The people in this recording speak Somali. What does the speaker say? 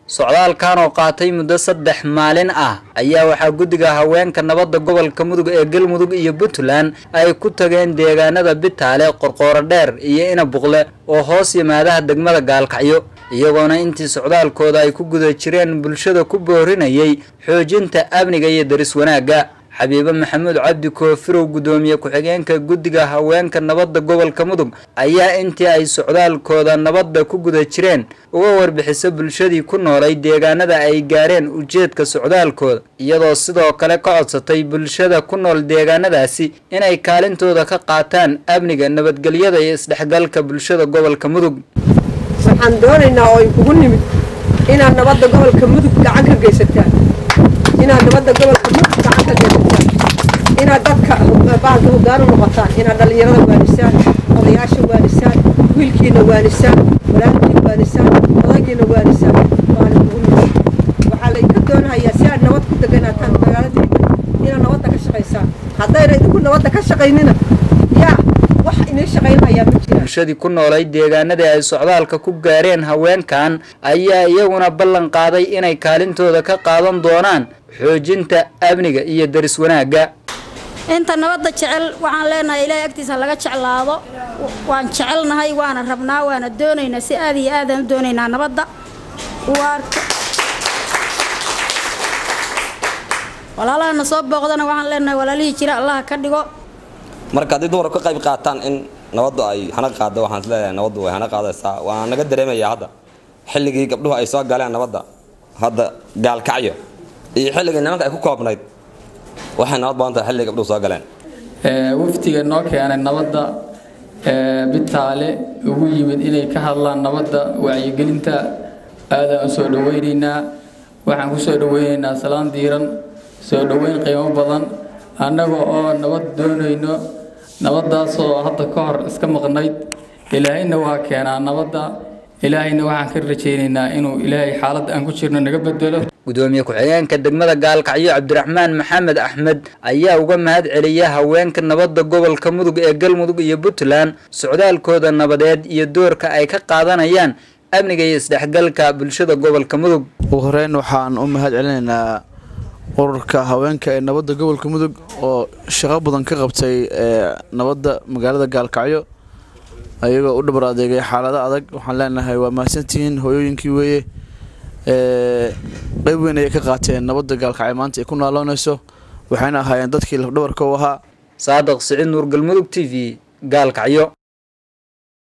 socdaalkan oo qaatay muddo saddex maalin ah ayaa waxaa guddiga haweenka nabadda gobolka mudug ee galmudug iyo puntland ay ku tageen deegaanada bitaale qorqooro dheer iyo inabuqle oo hoos yimaadaha degmada gaalkacyo iyagoona intii socdaalkooda ay ku guda jireen bulshada ku boorinayay xoojinta amniga iyo daris wanaagga xabiibe maxamuud cabdi koofirow guddoomiye ku-xigeenka guddiga haweenka nabadda gobolka mudug ayaa intii ay socdaalkooda nabadda ku guda jireen uga warbixisa bulshadii ku noolay deegaanada ay gaareen ujeedka socdaalkooda iyadoo sidoo kale ka codsatay bulshada ku nool deegaanadaasi inay kaalintooda ka qaataan amniga nabadgelyada iyo isdhexgalka bulshada gobolka mudug waxaan doonaynaa oo kugu nimid inaad nabadda gobolka mudug gacan ka geysataan inaad nabadda gobolka mudug gacan ka geysataan inaad dadka bahalka hoggaan u noqotaan inaad dhallinyarada waanisaan odayaasha waanisaan wiilkiina waanisaan walaalkiina waanisaan odaygiina waanisaan waana kugu nimid waxaa laydinka doonahayaa si aad nabad ku deganaataan magaaladiina inaad nabadda ka shaqaysaan haddayna idinku nabadda ka shaqaynina yaa wax inii shaqaynhayaa ma jiraan bulshadii ku noolay deegaanadii ay socdaalka ku gaareen haweenkan ayaa iyaguna ballan qaaday inay kaalintooda ka qaadan doonaan xoojinta amniga iyo daris wanaagga inta nabadda jecel waxaan leenahay ilaahay agtiisa laga jeclaado waan jecelnahay waana rabnaa waana doonaynaa si aad iyo aadaan u doonaynaa nabadda walaalahana soo booqdana waxaan leenahay walaalihii jira allaha ka dhigo marka haddii dumarku ka qayb qaataan in nabaddu ay hana qaado waxaan isleeyahay nabaddu way hana qaadaysaa waana naga dareemayaa hadda xilligii gabdhuhu ay soo galeen nabadda hadda gaalkacyo iyo xilligii nimanka ay ku koobnayd waxay nabad badan tahay xilligii gabdhuhu soo galeen waftiga noo keenay nabadda bitaale ugu yimid inay ka hadlaan nabadda wacyigelinta aadaan u soo dhaweynaynaa waxaan ku soo dhaweynaynaa salaan diiran soo dhoweyn qiimo badan annaga oo nabad doonayno nabaddaasoo hadda ka hor iska maqnayd ilaahayna waa keenaa nabadda ilaahayna waxaan ka rajaynaynaa inuu ilaahay xaaladda aan ku jirno naga bedelo gudoomiye ku-xigeenka degmada gaalkacyo cabdiraxmaan maxamed axmed ayaa uga mahad celiya haweenka nabadda gobolka mudug ee galmudug iyo puntland socdaalkooda nabadeed iyo doorka ay ka qaadanayaan amniga iyo isdhexgalka bulshada gobolka mudug ugu horeyn waxaan u mahad celinaynaa ururka haweenka ee nabadda gobolka mudug oo shaqo badan ka qabtay nabadda magaalada gaalkacyo ayagoo u dhabar adeegay xaalado adag waxaan leenahay waa mahadsantihiin hooyooyinkii weeye qeyb weyn ayay ka qaateen nabadda gaalkacyo maanta ay ku naaloonayso waxayna ahaayeen dadkii lafdhabarka u ahaa saadiq siciid nuur galmudug t v gaalkacyo